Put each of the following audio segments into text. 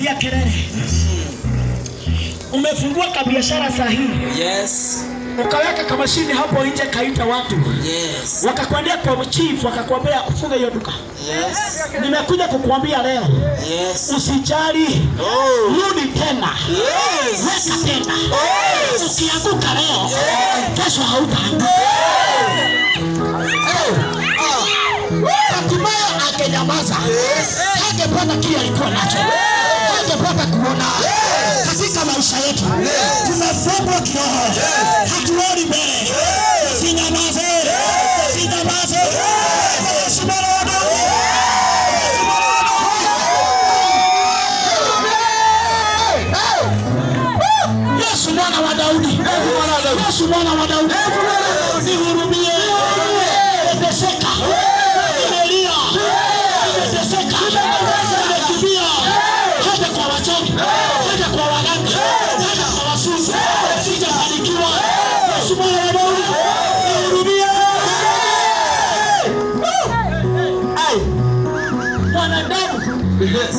pigia kelele. Umefungua kabiashara sahihi, Yes. ukaweka kamashini hapo nje, kaita watu Yes. wakakwambia kwa chief, wakakwambia ufunge hiyo duka. Yes. Nimekuja kukuambia leo, Yes. usijali, Oh. rudi tena, Yes. weka tena. Ukianguka leo, kesho hautaanguka. Hatimaye angenyamaza, hangepata kile alikuwa nacho, hangepata kuona katika maisha yetu. Tumefungwa kiroho, hatuoni mbele. Sinyamaze, sinyamaze. Yesu mwana wa Daudi. Yesu mwana wa Daudi, Yesu mwana wa Daudi, nihurumie. Nimeteseka, nimelia, nimeteseka, nimekimbia hata kwa wachawi, hata kwa waganga, hata kwa wasusi, sijafanikiwa. Yesu mwana wa Daudi, nihurumie. Ai, mwanadamu Yes.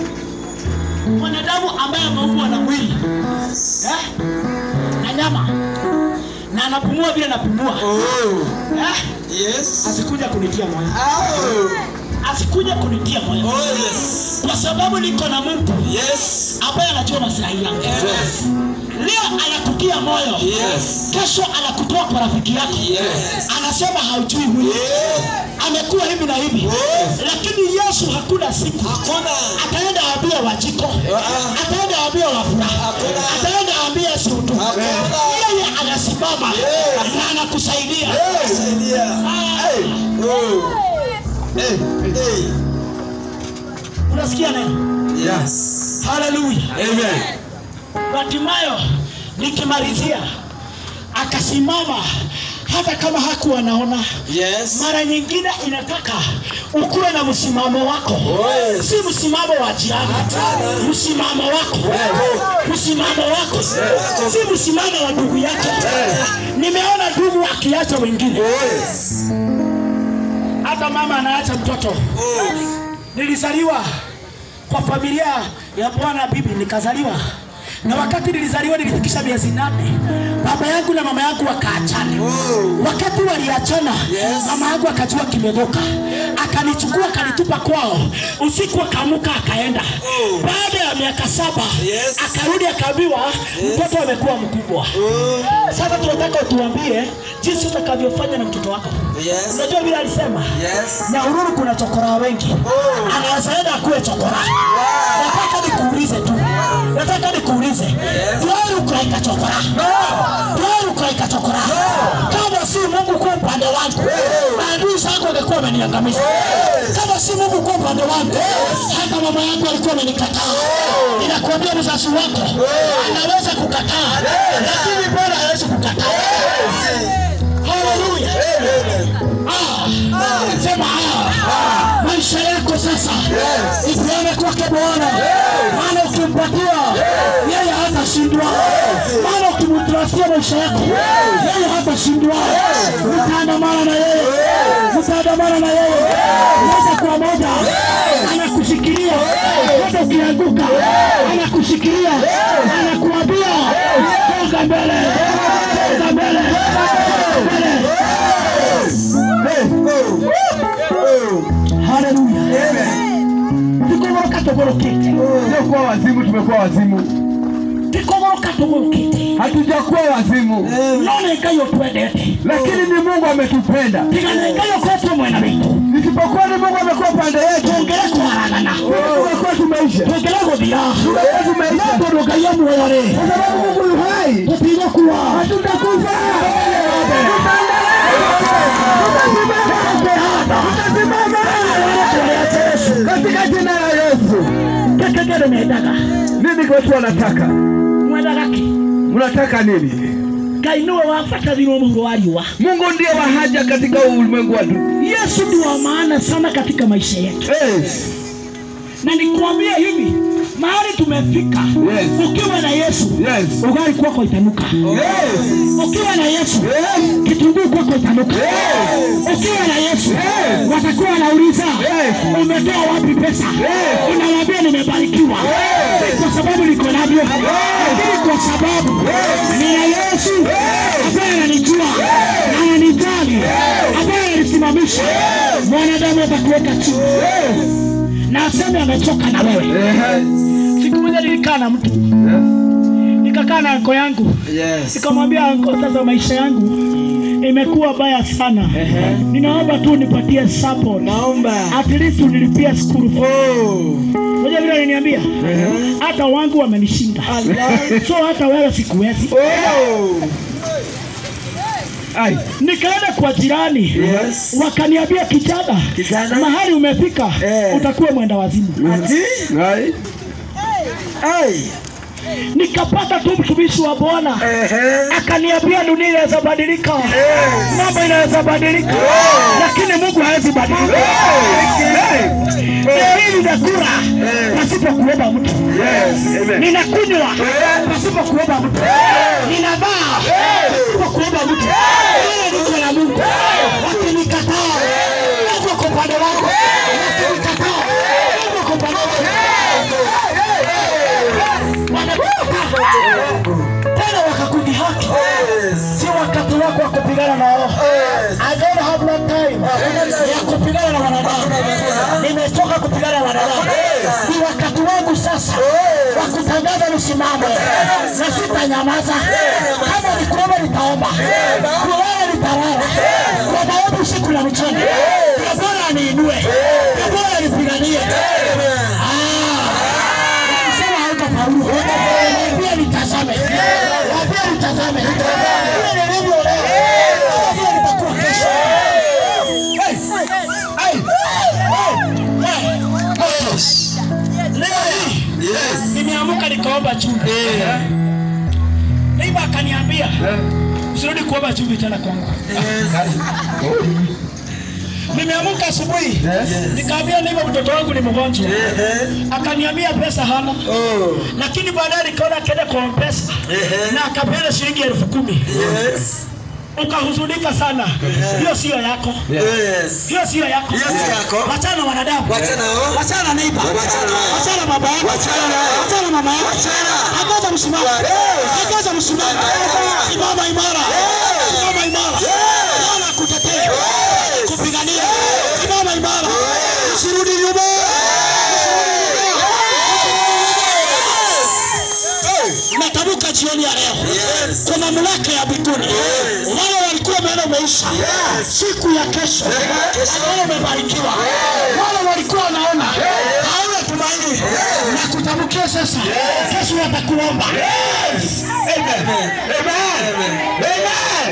mwanadamu ambaye ameumbwa na mwili eh? na nyama na anapumua vile napumua Oh. eh? Yes. asikuja kunitia moyo Oh. asikuja kunitia moyo Oh yes. kwa sababu niko na Mungu Yes. ambaye anajua maslahi yangu Yes. leo anakutia moyo Yes. kesho anakutoa kwa rafiki yako Yes. anasema haujui huyu Yeah. amekuwa hivi na hivi Yes. lakini Yesu hakuna siku Hakuna. ataenda waambia wajiko Ah. ataenda waambia wafura Hakuna. ataenda waambia sutu Hakuna. yeye anasimama Yes. na anakusaidia Saidia. Ah, Oh. Hey. Hey. unasikia neno Yes. haleluya Amen. Batimayo nikimalizia akasimama hata kama hakuwa anaona Yes. mara nyingine inataka ukuwe na msimamo wako Yes. si msimamo wa jirani msimamo wako msimamo wako si msimamo wa ndugu yako nimeona ndugu akiacha wengine Yes. hata mama anaacha mtoto Oh. nilizaliwa kwa familia ya bwana bibi nikazaliwa na wakati nilizaliwa nilifikisha miezi nane baba yangu na mama yangu wakaachana Oh. wakati waliachana Yes. mama yangu akajua kimedhoka akanichukua akanitupa kwao usiku akamuka akaenda Oh. baada ya miaka saba Yes. akarudi akaambiwa mtoto amekuwa mkubwa Oh. sasa tunataka utuambie jinsi utakavyofanya na mtoto wako Yes. unajua vile alisema Yes. Nyahururu kuna chokora wengi, Oh. anaweza enda akuwe chokora. Nataka nikuulize tu, nataka nikuulize, wewe ukaika chokora, wewe ukaika chokora, kama si Mungu kwa upande wangu, maadui zako wangekuwa wameniangamiza. Kama si Mungu kwa upande wangu, hata mama yangu alikuwa amenikataa. Ninakuambia mzazi wako anaweza kukataa, lakini bora hawezi kukataa. Haleluya. Ah, sema ah, maisha yako sasa ipeane kwake Bwana, maana ukimpatia yeye hatashindwa, maana ukimtrustia maisha yako yeye hatashindwa. Mtaandamana na yeye, mtaandamana na yeye moja kwa moja, anakushikilia hata ukianguka, anakushikilia, anakuambia songa mbele, songa mbele, songa mbele. Haleluya. Tikogoroka togorokete. Sio kuwa wazimu, tumekuwa wazimu, Tikogoroka togorokete. hatujakuwa wazimu, None Ngai otwendete. lakini ni Mungu ametupenda. Tigana Ngai okoretwo mwena witũ. Isipokuwa ni Mungu amekuwa pande yetu, Tũngĩre kwaragana. tumekuwa tumeisha, Tũngĩre gũthira. tumekuwa tumeisha, No tondũ Ngai e muoyo-rĩ, kwa sababu Mungu yu hai, tũtigũkua. hatutakufa, tutasimama katika jina la Yesu. Keke kĩndũ mendaga. Nini watu wanataka? Mwendaga kĩ? Mnataka nini? Ngai nĩwe wabatarirwo mũhuro wa riũa. Mungu ndiye wa haja katika ulimwengu wetu. Yesu ni wa maana sana katika maisha yetu, Yes. na nikwambia hivi, mahali tumefika, Yes. ukiwa na Yesu Yes. ugali kwako itanuka. Yes. Ukiwa na Yesu Yes. kitunguu kwako itanuka. Ukiwa na Yesu watakuwa wanauliza umetoa wapi pesa? Unawaambia nimebarikiwa. sababu niko navyo, lakini kwa sababu nina Yesu ambaye ananijua na ananijali, ambaye ananisimamisha. Mwanadamu atakuweka chini na aseme amechoka na wewe. Siku moja nilikaa na mtu nikakaa na anko yangu Yes. nikamwambia anko, sasa maisha yangu imekuwa baya sana, ninaomba tu nipatie support, Naomba. at least unilipia school fees. Oh. Unajua vile aliniambia, hata wangu wamenishinda, so hata wewe sikuwezi. Oh. Ai. Nikaenda kwa jirani Yes. wakaniambia, kijana, Kijana. mahali umefika Eh. utakuwa mwenda wazimu. Ati? Ai. Ai. Nikapata tu mtumishi wa Bwana Ehe. akaniambia dunia inaweza badilika, mambo inaweza badilika, lakini Mungu hawezi badilika. Leo hii ninakula pasipo kuomba mtu, Yes. Amen. ninakunywa pasipo kuomba mtu, ninavaa pasipo kuomba mtu. Wewe niko na Mungu, wakinikataa Mungu kwa upande wako, wakinikataa Mungu kwa upande wako. Wanakataa tena wakakudhihaki, si wakati wako wa kupigana na wao. I don't have no time ya kupigana na wanadamu. Nimechoka kupigana na wanadamu. Ni wakati wangu sasa wa kutangaza msimamo, na sitanyamaza. Kama ni kuomba nitaomba, kulala nitalala, kwa maombi usiku na mchana. Na Bwana aniinue, na Bwana anipiganie. Sema hautafaulu. Pia nitazame. Pia nitazame. Vile nilivyo leo. Pia nitakuwa kesho. Hey! Hey! Hey! Leo hii Yes. nimeamka nikaomba chumvi. Neiba akaniambia usirudi kuomba chumvi tena kwangu. Nimeamka asubuhi nikaambia neiba mtoto wangu ni mgonjwa. Ehe. Akaniambia pesa hana. Oh. lakini baadaye nikaona akaenda kwa mpesa Ehe. na akapeana shilingi elfu kumi Yes. ukahuzunika sana. Hiyo siyo yako, Yes. hiyo siyo yako. Hiyo si yako. Wachana na wanadamu, Wachana wao. wachana na neighbor, Wachana wao. wachana na baba yako, Wachana nao. wachana na mama yako, Wachana. tangaza msimamo, tangaza msimamo, simama imara, simama imara, Bwana akutetee, kupigania, simama imara, usirudi nyuma. Natamka jioni ya leo Yes. kwa mamlaka ya mbinguni, wale walikuwa wameona umeisha, siku ya kesho ambao umebarikiwa, wale walikuwa wanaona hauna tumaini, na kutamkia sasa, kesho watakuomba. Amen. Amen. Amen.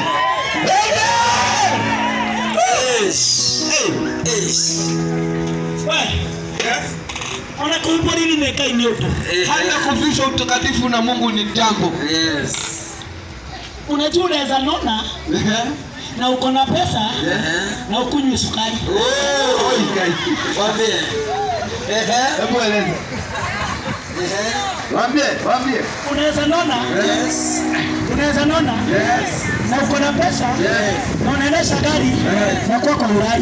Eish. Eish. Wanakuupa nini nekai nyoto? hata kuvishwa utakatifu na Mungu ni jambo. Yes. Unajua unaweza nona na uko na pesa Ehe. na ukunywe sukari. Oh. Waambie. Ehe. Hebu eleza. Ehe. Waambie, waambie. Unaweza nona, Yes. unaweza nona Yes. na uko na pesa na unaendesha gari na kuwa kwa urai.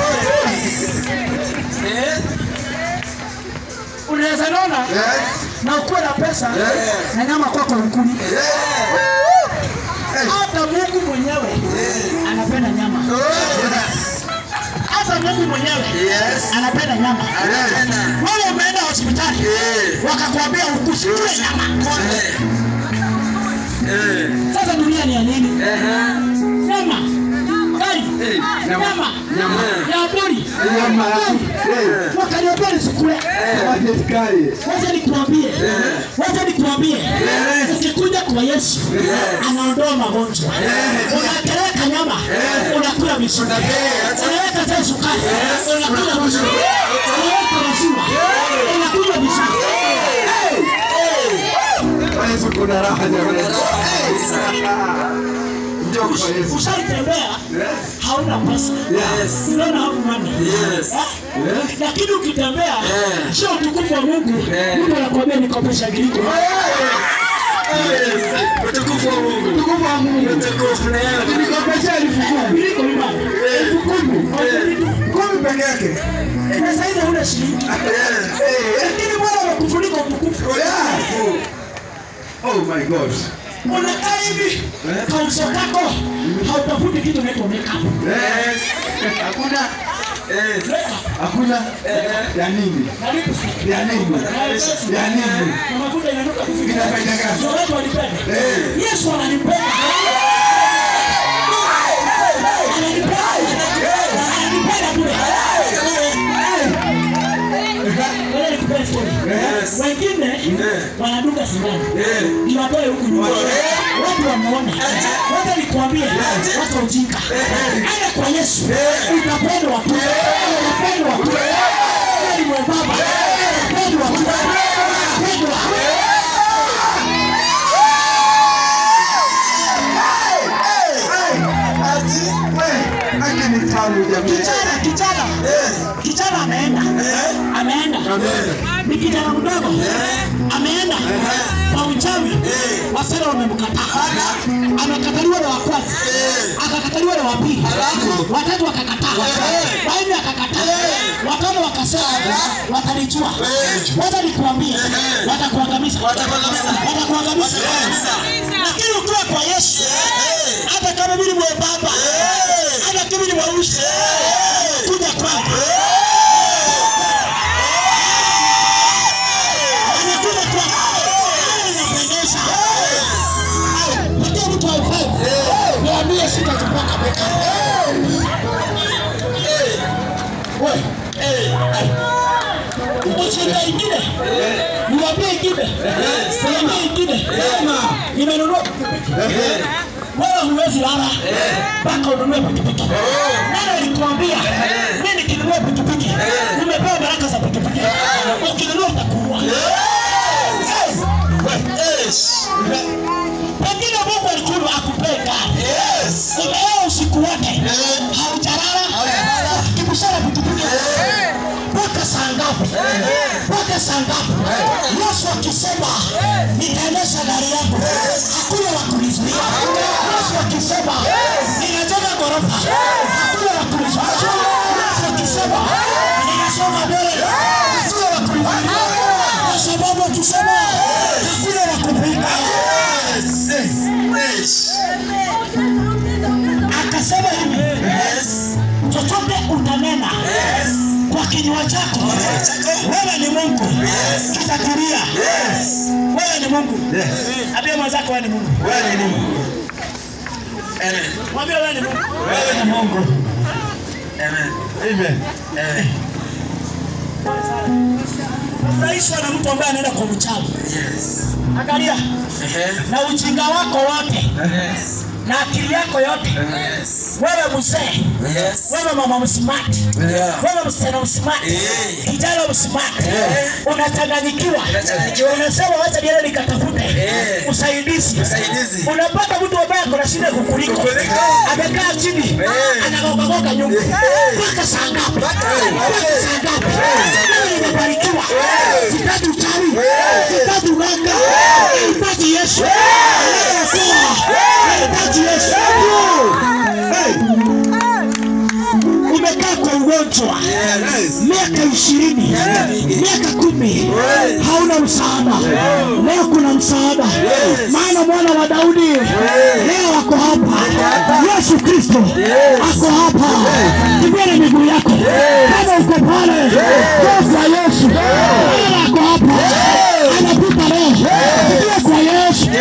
Eh. Unaweza nona Yes. na ukuwe na pesa Yes. na nyama kwa kwa ukuli. Yeah. Hata Mungu mwenyewe anapenda nyama. Hata Mungu mwenyewe Yes. anapenda nyama. Tena. Wewe umeenda hospitali Eh. wakakwambia usikule nyama. Eh. Eh. Sasa dunia ni ya nini? Ehe. Nyama. Gari. Nyama. Nyama. Ya buri. Nyama. Gari. Wakaniambia nisikule. Wajetikari. Wacha nikuambie, wacha nikuambie, ukikuja kwa Yesu anaondoa magonjwa. Unapeleka nyama, unakula vizuri. Unaweka tena sukari, unakula vizuri. Unaweka maziwa, unakunywa vizuri. Kwa Yesu kuna raha jamani. Njoo kwa Yesu. Ushaitembea Yes. hauna pesa, Yes. unaona hauna money. Yes. Eh? Lakini ukitembea Eh. sio utukufu wa Mungu, Eh. Mungu anakuambia nikopesha giliko. Utukufu wa Mungu. Utukufu wa Mungu. Utukufu na yeye. Nikopesha elfu kumi. Giliko ni wapi? Elfu kumi. Kumi peke yake. Na sasa hivi huna shilingi. Yes. Eh. lakini Bwana amekufunika utukufu. Yes. Oh my God. unakaa hivi kauso kako hautafuti kitu naitwa makeup Yes. Hakuna. Yes. Hakuna. Ya nini? na lipstick Ya nini? Ya nini? na mafuta inanuka vizuri Ina faida gani? Ndio watu walipenda Eh. Yesu ananipenda ananipenda ananipenda bure Wewe nikupee story. Yes. wengine Eh. wanadunga sindano Eh. niwatoe huku nyuma watu wamuone wacha nikuambie watu wa ujinga enda kwa yesu utapendwa tu utapendwa tu Wewe ni mwembamba utapendwa tu utapendwa Haki ni tamu jamii. kijana kijana kijana ameenda ameenda ni kijana mdogo ameenda kwa uchawi wasera wamemkataa amekataliwa na wa kwanza akakataliwa na wa pili watatu wakakataa wanne akakataa watano wakasema watanichua wacha nikuambie watakuangamiza watakuangamiza lakini ukiwa kwa yesu hata kama mimi ni mwembamba hata kama ni mweusi kuja kwangu anakuja kwangu inapendeza lakini mtu haifai niambie sitatupaka beka Uchinga ingine niwaambie ingine niwaambie ingine nimenunua pikipiki wewe huwezi lala mpaka ununue pikipiki. Nani alikuambia mimi nikinunua pikipiki nimepewa baraka za pikipiki? Ukinunua utakuwa pengine Mungu alikuwa akupee gari, umeoa usiku wote haujalala, kibushara pikipiki mpaka saa ngapi? Mpaka saa ngapi? Yesu akisema nitaendesha gari yangu, hakuna wa kunizuia. Yesu akisema ninajenga ghorofa, hakuna wa kunizuia. Yesu akisema ninasonga mbele, hakuna wa kunizuia, kwa sababu akisema hakuna wa kupinga. Akasema hivi, chochote utanena kwa kinywa chako, wewe ni Mungu, kitatulia. Wewe ni Mungu. Ambia mwenzako wewe ni Mungu. Wewe ni Mungu. Mwambie wewe ni Mungu. Wewe ni Mungu. Amen. Furahishwa na mtu ambaye anaenda kwa mchawi. Angalia na ujinga wako wote na akili yako yote, wewe mzee, wewe mama msimati, wewe msichana msimati, kijana msimati, unachanganyikiwa, unasema wacha niende nikatafute usaidizi. Unapata mtu ambaye ako na shida kukuliko, amekaa chini, anagogagoga nyumba mpaka saa ngapi? Mpaka saa ngapi? Mimi nimebarikiwa, sitaki uchawi, sitaki uganga, nahitaji Yesu, nahitaji Yesu. Umekaa kwa ugonjwa miaka ishirini miaka kumi hauna msaada leo kuna msaada maana mwana wa daudi leo ako hapa yesu kristo ako hapa kimbia na miguu yako kama uko pale toa kwa yesu maana ako hapa anapita leo kimbia kwa yesu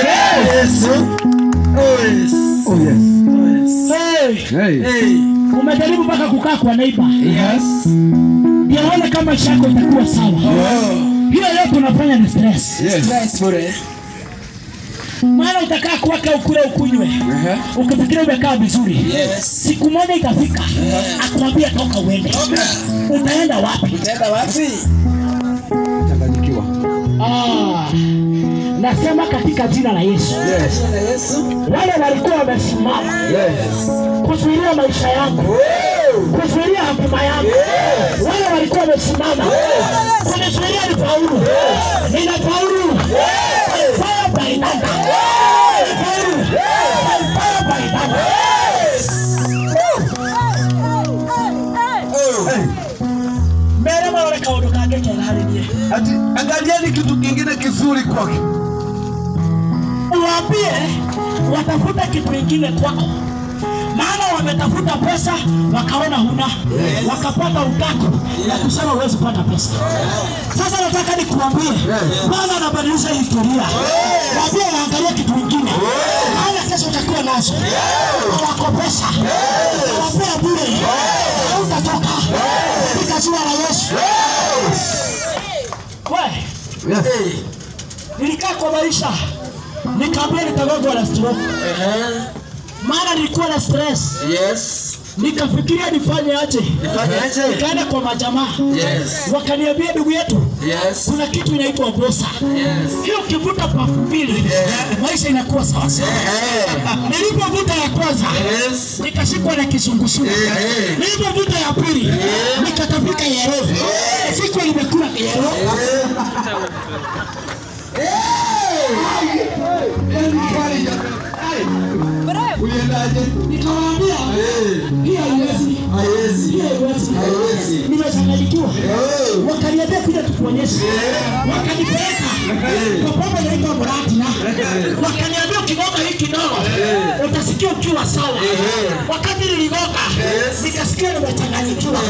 Oh yes. Hey, Hey. umejaribu mpaka kukaa kwa neiba Yes. ndio uone kama maisha yako itakuwa sawa hiyo yote unafanya ni stress Yes. maana utakaa kwake ukule ukunywe ukifikiria umekaa vizuri siku moja itafika akwambia toka uende utaenda wapi Changanyikiwa. ah, nasema katika jina la yesu Yes. wale walikuwa wamesimama Yes. kuzuilia maisha yangu kuzuilia hatima yangu wale walikuwa wamesimama kunizuilia ni faulu nina faulu Fire by thunder. Faulu. Fire by thunder. mbere marore kaundu kangä kega harä niä Ati angalieni kitu kingine kizuri kizuri kwake. uwaambie watafute kitu ingine kwako maana wametafuta pesa wakaona huna wakapata utako na kusema huwezi pata pesa sasa nataka nikuambie bwana anabadilisha historia waambie waangalie kitu ingine maana kesho utakuwa nazo hawakopesha hawapea bure hautatoka katika jina la yesu we nilikaa kwa maisha nikaambia nitagogwa na stroke maana nilikuwa na stress Yes. nikafikiria nifanye aje Nifanyaje? nikaenda kwa majamaa Yes. wakaniambia ndugu yetu Yes. kuna kitu inaitwa bosa hiyo ukivuta pafu mbili maisha inakuwa sawasawa nilipovuta ya kwanza Yes. nikashikwa na kisungusungu nilipovuta ya pili nikatapika yero siku nimekula yero Uliendaje? nikawaambia hii haiwezi Haiwezi. hii haiwezi Haiwezi. nimechanganyikiwa wakaniambia kuja tukuonyeshe wakanipeleka kwa pombe inaitwa muratina wakaniambia ukigonga hii kidogo utasikia ukiwa sawa wakati niligonga nikasikia nimechanganyikiwa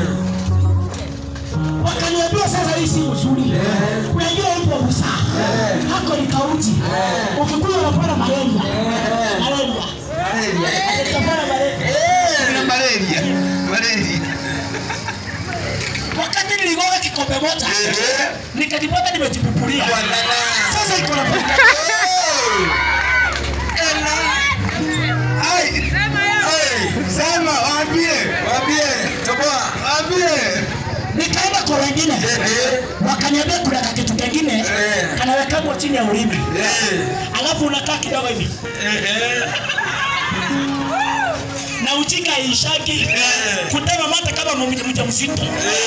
wakaniambia sasa hii si uzuri unajua ipo busaa hako ni kauti ukikuja unapata malaria malaria utapata malaria Kuna malaria. Malaria. wakati niligonga kikombe moja nikajipata nimejipupulia sasa iko na Ai. Ai. Sema, waambie. Waambie. Toboa. Waambie. nikaenda kwa wengine wakaniambia kuna kakitu kengine kanawekagwa chini ya ulimi Eh. alafu unakaa kidogo hivi na uchika ishaki kutema mate kama mja mja mzito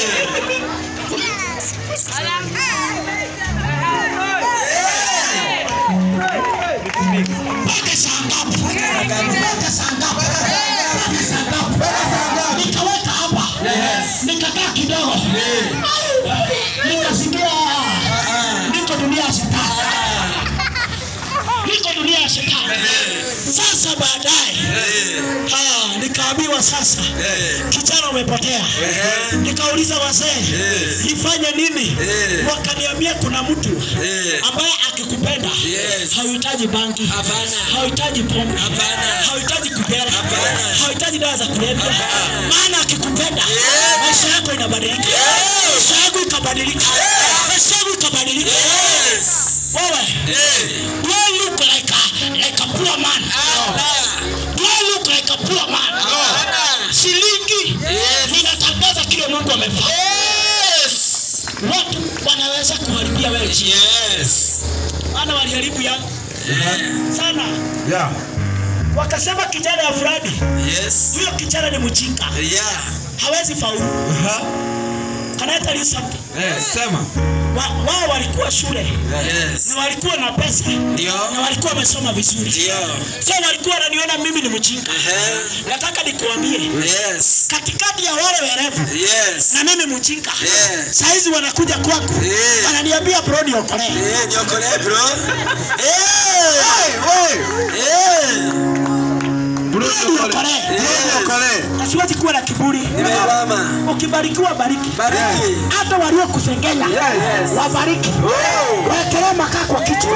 mpaka saa ngapi mpaka saa ngapi mpaka saa ngapi nikaweka hapa nikakaa kidogo nikasikia niko dunia ya shetani niko dunia ya shetani sasa baadaye ah, nikaambiwa sasa kijana umepotea nikauliza wazee nifanye nini wakaniambia kuna mtu ambaye akikupenda Yes. hauhitaji bangi Hapana. hauhitaji pombe Hapana. hauhitaji kubera Hapana. hauhitaji dawa za kulevya maana akikupenda maisha yako inabadilika maisha yako ikabadilika maisha yako ikabadilika wewe do I look like a, like a poor man do I look like a poor man shilingi ninatangaza kile Mungu amefanya watu wanaweza kuharibia wewe chini maana waliharibu yangu sana Yeah. wakasema kijana ya fulani Yes. huyo kijana ni mjinga Yeah. hawezi faulu Can I tell you something? Eh, sema. Wa- wao walikuwa shule Yes. na walikuwa na pesa Ndio. na walikuwa wamesoma vizuri Ndio. so walikuwa wananiona mimi ni mjinga Ehe. nataka nikuambie Yes. katikati ya wale werevu Yes. na mimi mjinga Yes. saizi wanakuja kwangu Eh. wananiambia bro niokolee Eh, niokolee bro. Eh. Eh. Bro, niokolee Eh, niokolee. na siwezi kuwa na kiburi Nimebama. ukibarikiwa bariki Bariki. hata waliokusengenya Yes. wabariki wekelee makaa kwa kichwa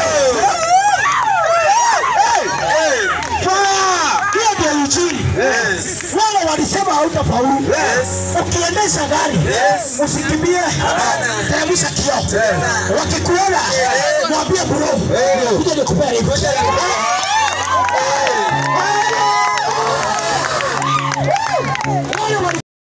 hiyo ndio injili wale walisema hautafaulu ukiendesha gari usikimbie teremsha kioo wakikuona mwambie bro kuja nikupea lift